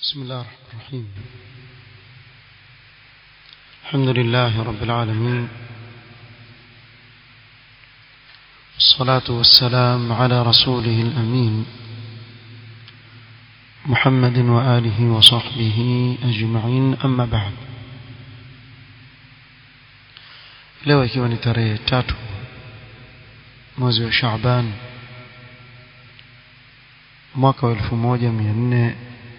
بسم الله الرحمن الرحيم الحمد لله رب العالمين والصلاة والسلام على رسوله الأمين محمد وآله وصحبه أجمعين أما بعد leo ikiwa ni tarehe tatu mwezi wa Shaaban mwaka wa elfu moja mia nne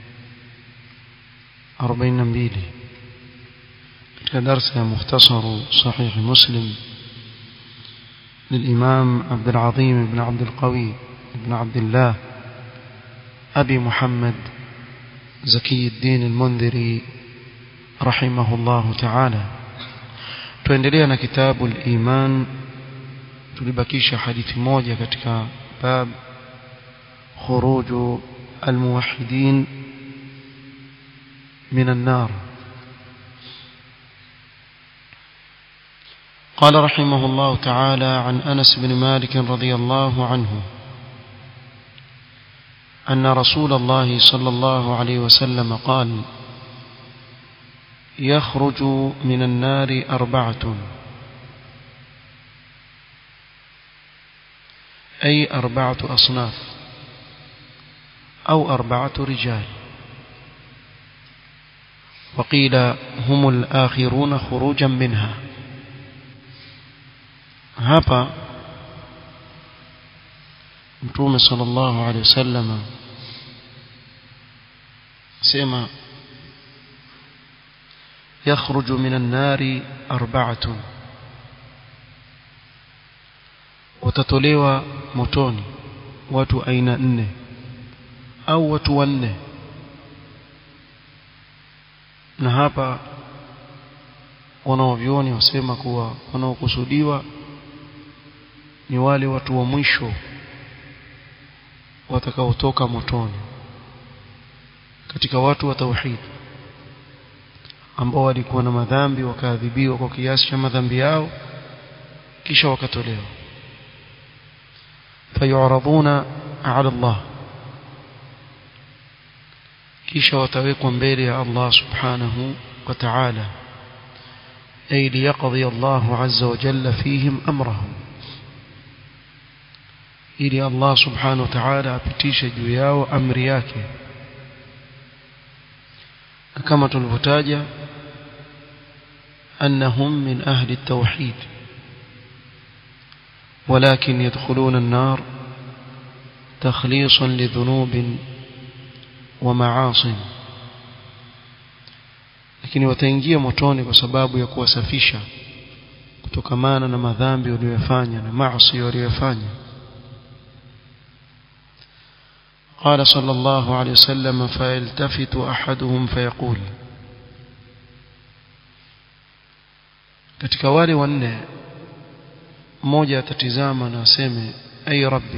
arobaini na mbili katika darsa ya mukhtasaru sahihi muslim للإمام عبد العظيم بن عبد القوي بن عبد الله أبي محمد زكي الدين المنذري رحمه الله تعالى tuendelea na kitabu al-iman tulibakisha hadithi moja katika bab khuruju al-muwahhidin min an-nar قال رحمه الله تعالى عن أنس بن مالك رضي الله عنه أن رسول الله صلى الله عليه وسلم قال يخرج من النار أربعة أي أربعة أصناف أو أربعة رجال وقيل هم الآخرون خروجا منها hapa mtume sallallahu alaihi wasallam sema يخرج من النار أربعة watatolewa motoni watu aina nne au watu wanne na hapa wanaovyoni wasema kuwa wanaokusudiwa ni wale watu wa mwisho watakaotoka motoni katika watu wa tauhid ambao walikuwa na madhambi wakaadhibiwa kwa kiasi cha madhambi yao kisha wakatolewa fayuraduna ala Allah kisha watawekwa mbele ya Allah subhanahu wa ta'ala ay liyaqdi Allah azza wa jalla fihim amrahum ili Allah subhanahu wa ta'ala apitishe juu yao amri yake kama tulivyotaja أنهم من أهل التوحيد ولكن يدخلون النار تخليصا لذنوب ومعاصي lakini wataingia motoni kwa sababu ya kuwasafisha kutokamana na madhambi waliyofanya na maasi waliyofanya قال صلى الله عليه وسلم فيلتفت أحدهم فيقول katika wale wanne mmoja atatizama na aseme ay rabbi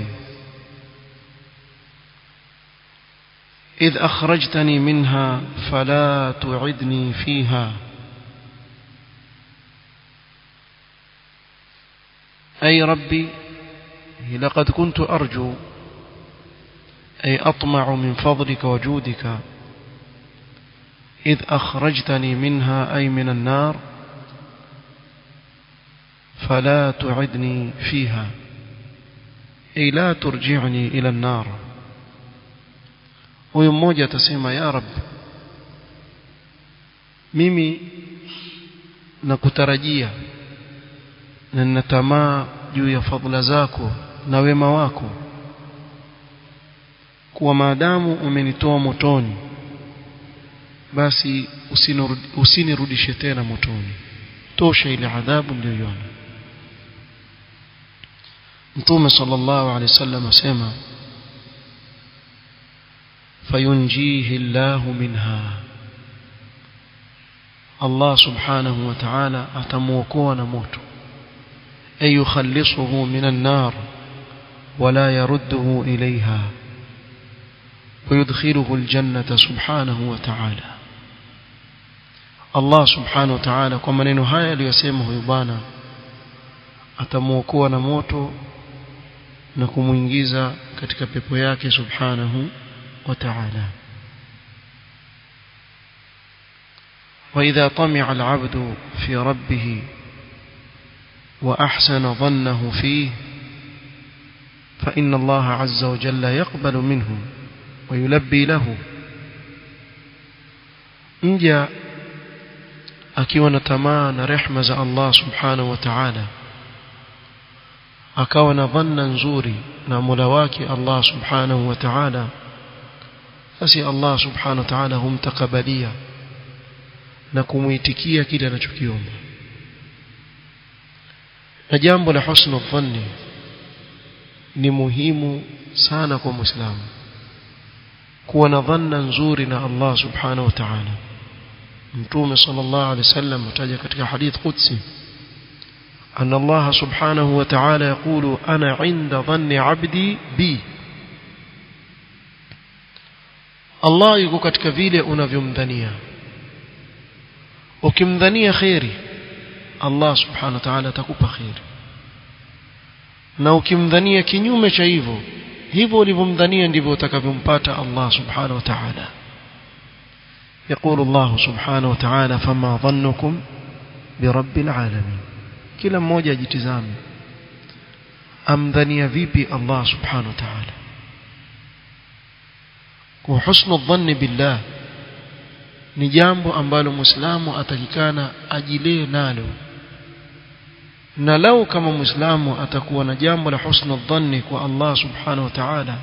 إذ أخرجتني منها فلا تعدني فيها أي ربي لقد كنت أرجو أي أطمع من فضلك وجودك إذ أخرجتني منها أي من النار فلا تعدني فيها أي لا ترجعني إلى النار huyu mmoja atasema ya rab mimi nakutarajia na ninatamaa juu ya fadhila zako na wema wako kuwa maadamu umenitoa motoni basi usinirudishe tena motoni tosha ile adhabu niliyoiona mtume sallallahu alaihi wasallam asema fayunjihi Allahu minha Allah subhanahu wa ta'ala atamuokoa na moto ay yukhallisuhu minan nar wala yarudduhu ilayha ويدخله الجنة سبحانه وتعالى الله سبحانه وتعالى kwa maneno haya aliyosema huyu bwana atamuokoa na moto na kumuingiza katika pepo yake subhanahu wa ta'ala وإذا طمع العبد في ربه وأحسن ظنه فيه فإن الله عز وجل يقبل منه ويلبي له mja akiwa na tamaa na rehma za Allah subhanahu wa ta'ala akawa na dhanna nzuri na Mola wake Allah subhanahu wa ta'ala basi Allah subhanahu wa ta'ala humtakabalia na kumuitikia kile anachokiomba na jambo la husnul dhanni ni muhimu sana kwa muislamu kuwa na dhanna nzuri na Allah subhanahu wa ta'ala mtume sallallahu alaihi wasallam ataja katika hadith qudsi أن الله سبحانه وتعالى يقول أنا عند ظن عبدي بي الله yuko katika vile unavyomdhania ukimdhania khairi Allah subhanahu wa ta'ala atakupa khairi na ukimdhania kinyume cha hivyo hivyo ulivyomdhania ndivyo utakavyompata Allah subhanahu wa ta'ala يقول الله سبحانه وتعالى فما ظنكم برب العالمين kila mmoja ajitizame amdhania vipi Allah subhanahu wa ta'ala kwa husnu dhanni billah ni jambo ambalo muislamu atakikana ajilee nalo na lau kama muislamu atakuwa na jambo la husnu dhanni kwa Allah subhanahu wa ta'ala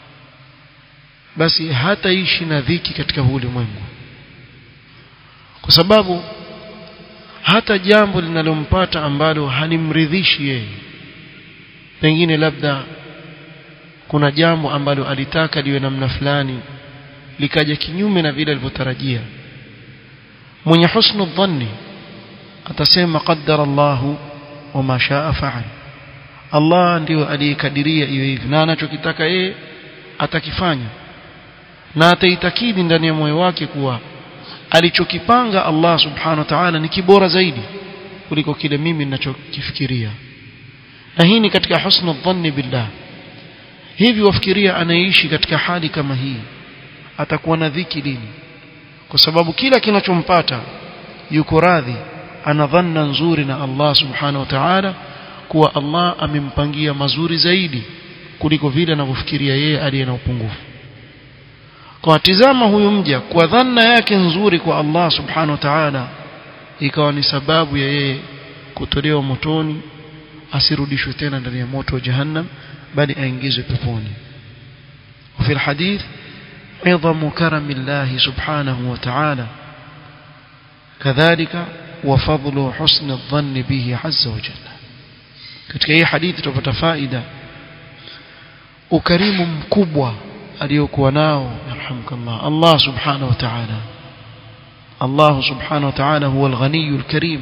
basi hataishi na dhiki katika ulimwengu kwa sababu hata jambo linalompata ambalo halimridhishi yeye pengine labda kuna jambo ambalo alitaka liwe namna fulani likaja kinyume na vile alivyotarajia mwenye husnu dhanni atasema qaddara Allahu wama shaa fa'al Allah ndio aliyekadiria iwe hivi na anachokitaka yeye atakifanya na ataitakidi ndani ya moyo wake kuwa alichokipanga Allah subhanahu wa ta'ala ni kibora zaidi kuliko kile mimi ninachokifikiria na hii ni katika husnu dhanni billah hivi wafikiria anaishi katika hali kama hii atakuwa na dhiki lini kwa sababu kila kinachompata yuko radhi ana dhanna nzuri na Allah subhanahu wa ta'ala kuwa Allah amempangia mazuri zaidi kuliko vile anavyofikiria yeye aliye na upungufu kwa tizama huyu mja kwa dhanna yake nzuri kwa Allah subhanahu wa ta'ala ikawa ni sababu ya yeye kutolewa motoni asirudishwe tena ndani ya moto wa jahannam bali aingizwe peponi وفي الحديث عظم كرم الله سبحانه وتعالى كذلك وفضل حسن الظن به عز وجل katika hii hadithi tupata faida ukarimu mkubwa aliyokuwa nao yarhamkallah Allah subhanahu wa ta'ala Allah subhanahu wa ta'ala huwa al-ghaniyul karim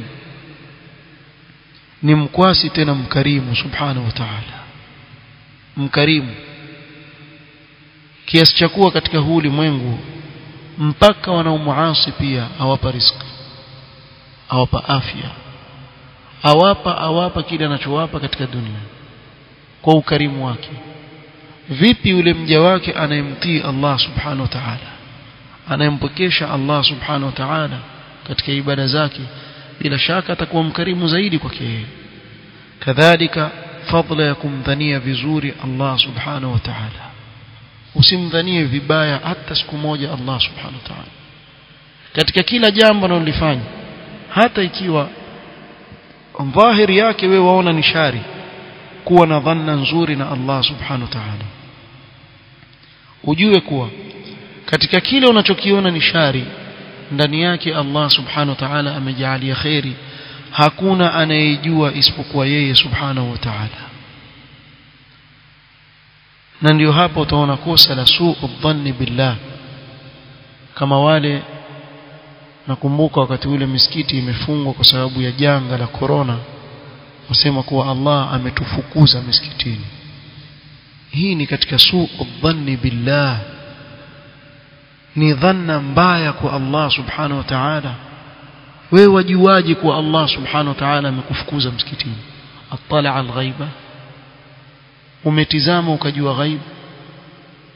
ni mkwasi tena mkarimu subhanahu wa ta'ala mkarimu kiasi cha kuwa katika huu ulimwengu mpaka wanaomuasi pia awapa riziki awapa afya awapa awapa kile anachowapa katika dunia kwa ukarimu wake vipi yule mja wake anayemtii Allah subhanahu wa ta'ala anayempokesha Allah subhanahu wa ta'ala katika ibada zake bila shaka atakuwa mkarimu zaidi kwake yeye kadhalika fadla ya kumdhania vizuri Allah subhanahu wa ta'ala usimdhanie vibaya hata siku moja Allah subhanahu wa ta'ala katika kila jambo analolifanya hata ikiwa dhahiri yake wewe waona ni shari kuwa na dhanna nzuri na Allah subhanahu wa ta'ala ujue kuwa katika kile unachokiona ni shari ndani yake Allah subhanahu wa ta'ala amejalia khairi hakuna anayejua isipokuwa yeye subhanahu wa ta'ala na ndio hapo utaona kosa la suu dhanni billah kama wale nakumbuka wakati ule misikiti imefungwa kwa sababu ya janga la corona wasema kuwa Allah ametufukuza misikitini hii ni katika suu dhanni billah ni dhanna mbaya kwa Allah subhanahu wa ta'ala wewe wajuaje kuwa Allah subhanahu wa ta'ala amekufukuza msikitini attala al-ghaiba umetizama ukajua ghaibu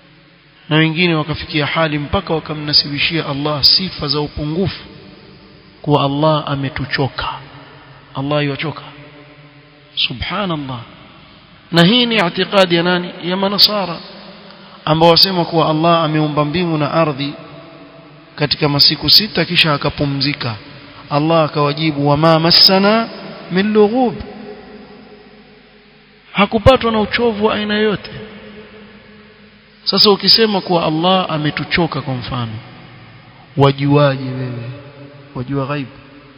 na wengine wakafikia hali mpaka wakamnasibishia Allah sifa za upungufu kuwa Allah ametuchoka Allah yuchoka subhanallah na hii ni itikadi ya nani ya manasara ambao wasema kuwa Allah ameumba mbingu na ardhi katika masiku sita kisha akapumzika Allah akawajibu wama massana min lughub hakupatwa na uchovu wa aina yote sasa ukisema kuwa Allah ametuchoka kwa mfano wajuaje wewe wajua ghaibu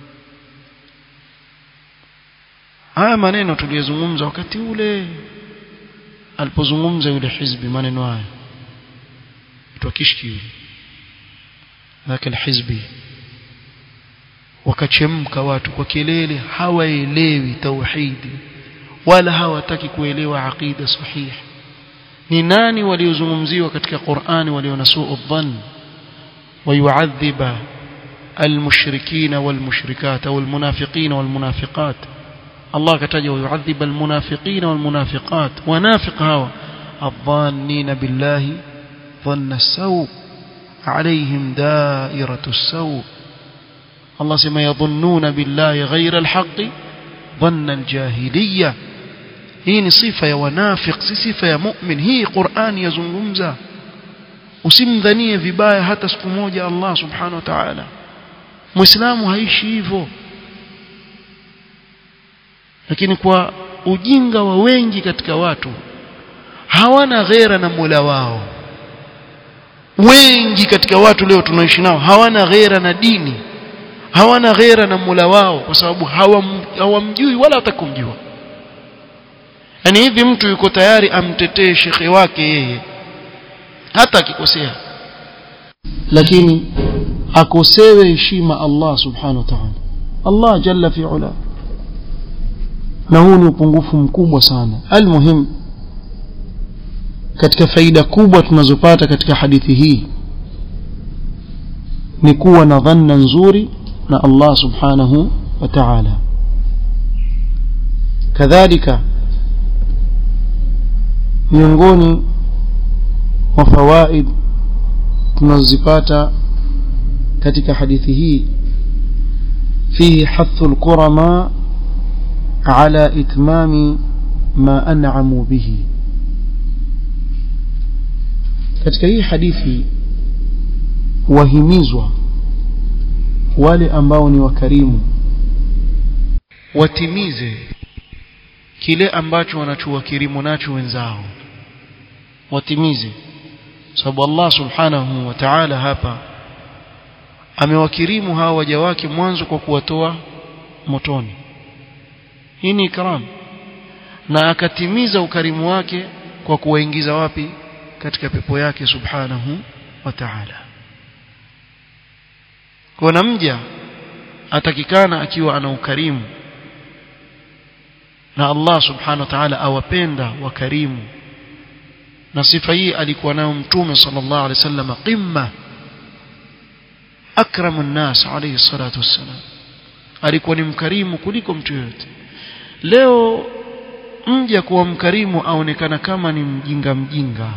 haya maneno tuliyozungumza wakati ule alipozungumza yule hizbi maneno haya tukishki yule lakini hizbi wakachemka watu kwa kelele hawaelewi tauhidi wala hawataki kuelewa aqida sahihi ni nani waliozungumziwa katika Qur'ani walionasuu dhann ويعذب المشركين والمشركات أو المنافقين والمنافقات الله كتجه ويعذب المنافقين والمنافقات ونافق هوا الظانين بالله ظن السوء عليهم دائرة السوء الله سما يظنون بالله غير الحق ظن الجاهلية هي صفة يا ونافق صفة يا مؤمن هي قرآن يزنغمزه usimdhanie vibaya hata siku moja Allah subhanahu wa ta'ala muislamu haishi hivyo lakini kwa ujinga wa wengi katika watu hawana ghera na Mola wao wengi katika watu leo tunaishi nao hawana ghera na dini hawana ghera na Mola wao kwa sababu hawam, hawamjui wala hatakumjua yani hivi mtu yuko tayari amtetee shekhe wake yeye hata akikosea lakini akosewe heshima Allah subhanahu wa ta'ala Allah jalla fi ula na huu ni upungufu mkubwa sana almuhim katika faida kubwa tunazopata katika hadithi hii ni kuwa na dhanna nzuri na Allah subhanahu wa ta'ala kadhalika miongoni wa fawaid tunazipata katika hadithi hii fihi hathu alqurama ala itmami ma an'amu bihi katika hii hadithi wahimizwa wale ambao ni wakarimu watimize kile ambacho wanachowakirimu nacho wenzao watimize sababu Allah subhanahu wa ta'ala hapa amewakirimu hawa waja wake mwanzo kwa kuwatoa motoni hii ni ikram na akatimiza ukarimu wake kwa kuwaingiza wapi katika pepo yake subhanahu wa ta'ala kwa mja atakikana akiwa ana ukarimu na Allah subhanahu wa ta'ala awapenda wakarimu na sifa hii alikuwa nayo mtume sallallahu alaihi wasallam qimma akramun nas alayhi salatu wassalam alikuwa ni mkarimu kuliko mtu yote leo mja kuwa mkarimu aonekana kama ni mjinga mjinga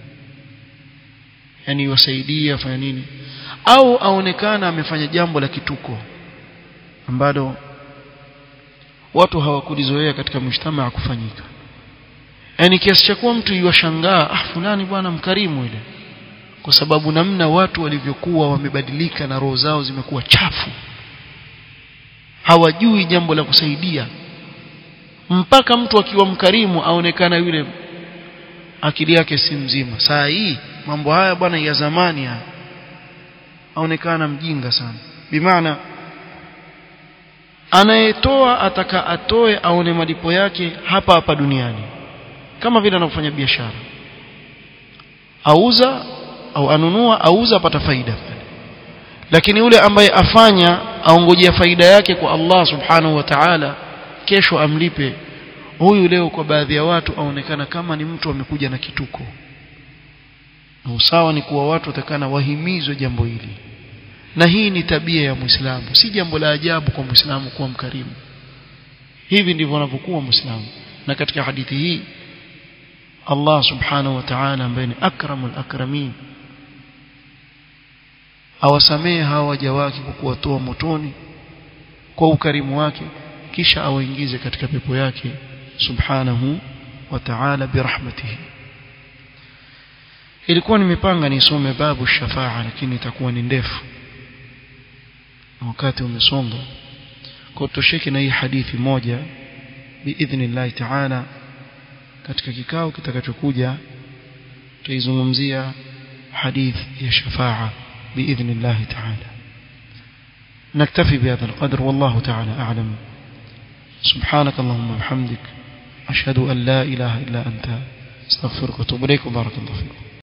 yani wasaidia afanya nini au aonekana amefanya jambo la kituko ambalo watu hawakulizoea katika mshtama kufanyika yani kiasi cha kuwa mtu yuwashangaa ah fulani bwana mkarimu ile kwa sababu namna watu walivyokuwa wamebadilika na roho zao zimekuwa chafu hawajui jambo la kusaidia mpaka mtu akiwa mkarimu aonekana yule akili yake si mzima saa hii mambo haya bwana ya zamani haya aonekana mjinga sana bimaana anayetoa ataka atoe aone malipo yake hapa hapa duniani kama vile anafanya biashara auza au anunua auza apata faida lakini yule ambaye afanya aongojea faida yake kwa Allah subhanahu wa ta'ala kesho amlipe huyu leo kwa baadhi ya watu aonekana kama ni mtu amekuja na kituko na usawa ni kuwa watu watakana wahimizwe jambo hili na hii ni tabia ya Muislamu si jambo la ajabu kwa Muislamu kuwa mkarimu hivi ndivyo anavyokuwa Muislamu na katika hadithi hii Allah subhanahu wa ta'ala ambaye ni akramul akramin awasamehe hawa waja wake kwa kuwatoa motoni kwa ukarimu wake kisha awaingize katika pepo yake subhanahu wa ta'ala birahmatihi ilikuwa nimepanga nisome babu shafaa lakini itakuwa ni ndefu wakati umesonga kwa tosheke na hii hadithi moja biidhnillah ta'ala katika kikao kitakachokuja tutaizungumzia hadith ya shafaa biidhnillah ta'ala نكتفي بهذا القدر والله تعالى أعلم سبحانك اللهم وبحمدك أشهد أن لا إله إلا أنت استغفرك واتوب إليك وبارك الله فيكم